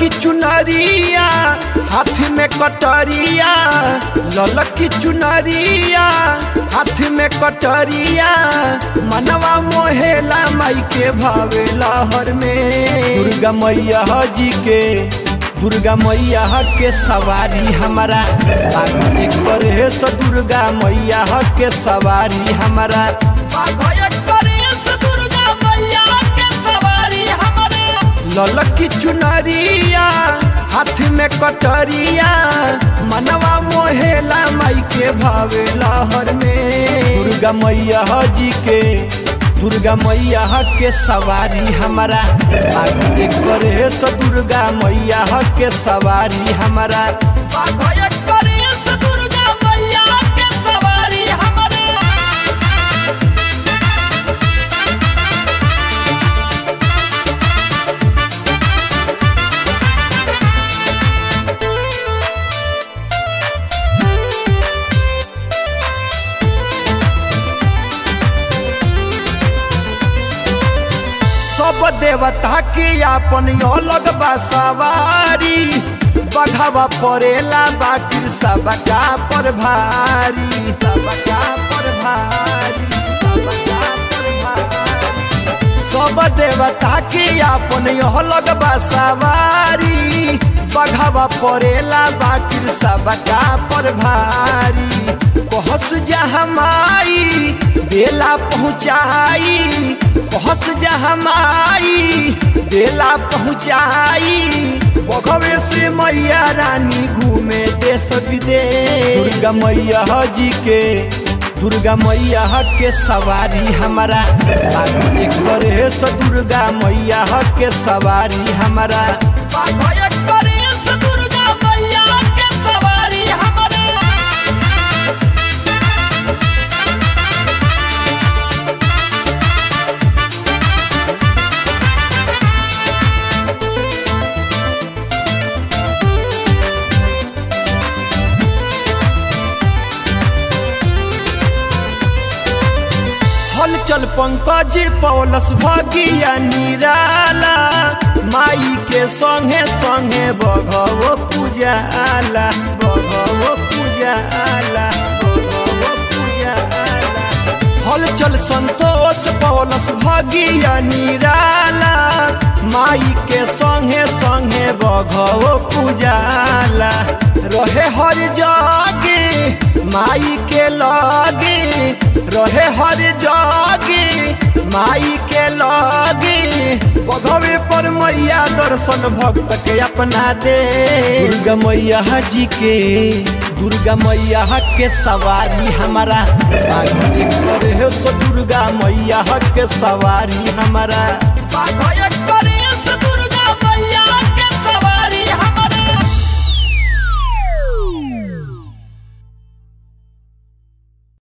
ललकी चुनरिया हाथ में कटरिया ललकी चुनरिया हाथ में कटरिया मनवा मोहेला माई के भावे लहर में दुर्गा मैया जी के दुर्गा मैया के सवारी हमारा आगो एक करे सो दुर्गा मैया के सवारी हमारा आगो एक करे सो दुर्गा मैया के सवारी हमारा ललकी चुनरिया हाथ में कटरिया मनवा मोहेला माई के भावे लहर में दुर्गा मैया जी के दुर्गा मैया के सवारी हमारा आगो एक करे सो दुर्गा मैया के सवारी हमारा आगो एक करे सो दुर्गा मैया के सवारी हमारा सब देवता के अपन अलग बसवारी बघावा पड़ेला बाकी सबका पर भारी सबका पर भारी सबका पर भारी सब देवता के अपन अलग बसवारी बघावा पड़ेला बाकी सबका पर भारी पहुँच जा हमारी बेला पहुँचाई पहुँच जा हमारी बेला पहुँचाई बघवे से मैया रानी घूमे देश विदेश दुर्गा मैया जी के दुर्गा मैया के सवारी हमारा आगो एक करे सो दुर्गा मैया के सवारी हमारा आगो एक करे सो दुर्गा मैया के सवारी हमारा हलचल पंकज पौलस भगिया निराला माई के संगे संगे बघवो पूजाला बघवो पूजाला बघवो पूजाला हलचल संतोष पौलस भगिया निराला माई के संगे संगे बघवो पूजाला रहे हर जागे माई के लागे रहे हर जागे माई के लागे बघवे पर मैया दर्शन भक्त के अपना दे दुर्गा मैया जी के दुर्गा मैया के सवारी हमारा आगो एक करे सो दुर्गा मैया के सवारी हमारा आगो एक करे